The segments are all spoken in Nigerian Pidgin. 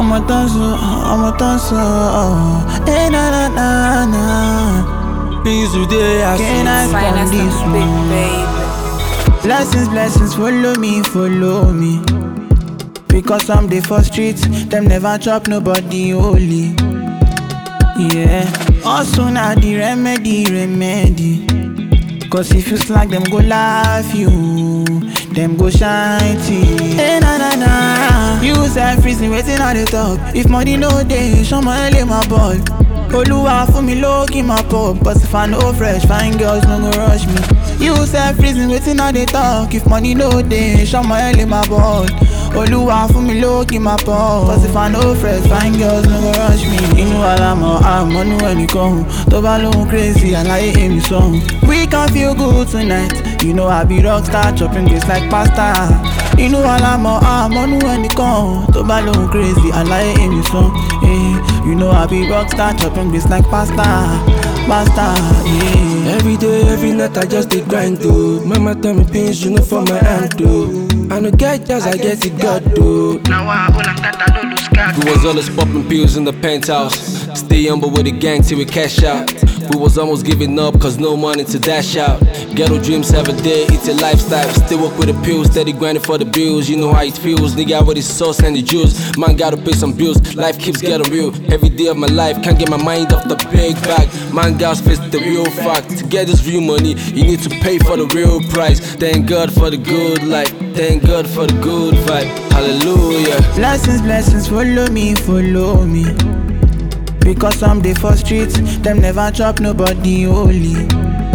ọmọ tán sọ ọmọ tán sọ ẹ na na na na Things today I can I see. come this big one. baby. Blessings, blessings, follow me, follow me. Because I'm the first streets, them never chop nobody holy. Yeah, also now the remedy, remedy. Cause if you slack, them go laugh you, them go shine tea. Hey, na na na, you say freezing, waiting on the top. If money no day, show my lay my ball. Oluwa fún mi lókì máa pọ̀ But if I no fresh, fine girls no go rush me You say freezing, wetin I dey talk If money no dey, ṣọmọ ẹ lè máa ball Olúwa fún mi lókì máa pọ̀ But if I no fresh, fine girls no go rush me Inú alamọ̀ àmọ́nú ẹnìkan Tó bá lóhun crazy, àlàyé èmi sọ̀hún We can feel good tonight You know I be rockstar, chopping this like pasta Inú alamọ̀ àmọ́nú ẹnìkan Tó bá lóhun crazy, àlàyé èmi sọ̀hún eh. You know I be rockstar, chopping this like pasta Pasta, yeah Every day, every night I just dey grind though. Mama tell me pains, you know for my hand though. I no get jazz, I get it God though. Now I hold on that I don't lose card We was always popping pills in the penthouse. Stay humble with the gang till we cash out. We was almost giving up cause no money to dash out. Ghetto dreams every day, it's a lifestyle. Still work with the pills, steady grinding for the bills. You know how it feels, nigga with the sauce and the juice. Man gotta pay some bills, life keeps getting real. Every day of my life, can't get my mind off the big bag. Man gotta face the real fact. To get this real money, you need to pay for the real price. Thank God for the good life, thank God for the good vibe. Hallelujah. Blessings, blessings, follow me, follow me. Because I'm the first streets, them never chop nobody holy.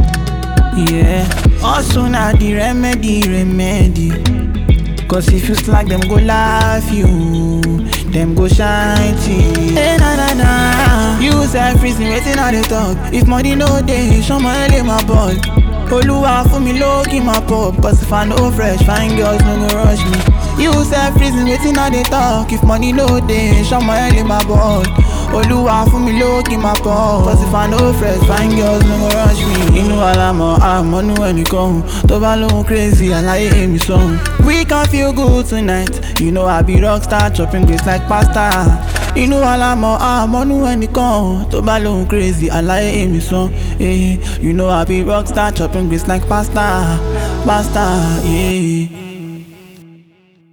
Yeah, also now the remedy, remedy. Cause if you slack, them go laugh you, them go shine tea. Hey, na na na, you say freezing, waiting on the talk. If money no day, show my lay my ball. Oluwa fún mi lókì máa pọ̀ But if I no fresh, fine girls no go rush me You say freezing, waiting on the talk If money no dey, ṣọmọ ẹ lè máa ball Olúwa fún mi lókì máa pọ̀ But if I no fresh, fine girls no go rush me Inú alamọ̀ àmọ́nú ẹnìkan Tó bá lóhun crazy, àlàyé èmi sọ̀hún We can feel good tonight You know I be rockstar, chopping this like pasta Inú alamọ̀ àmọ́nú ẹnìkan Tó bá lóhun crazy, àlàyé èmi sọ̀hún eh. You know I be rockstar, chopping this like pasta Pasta, yeah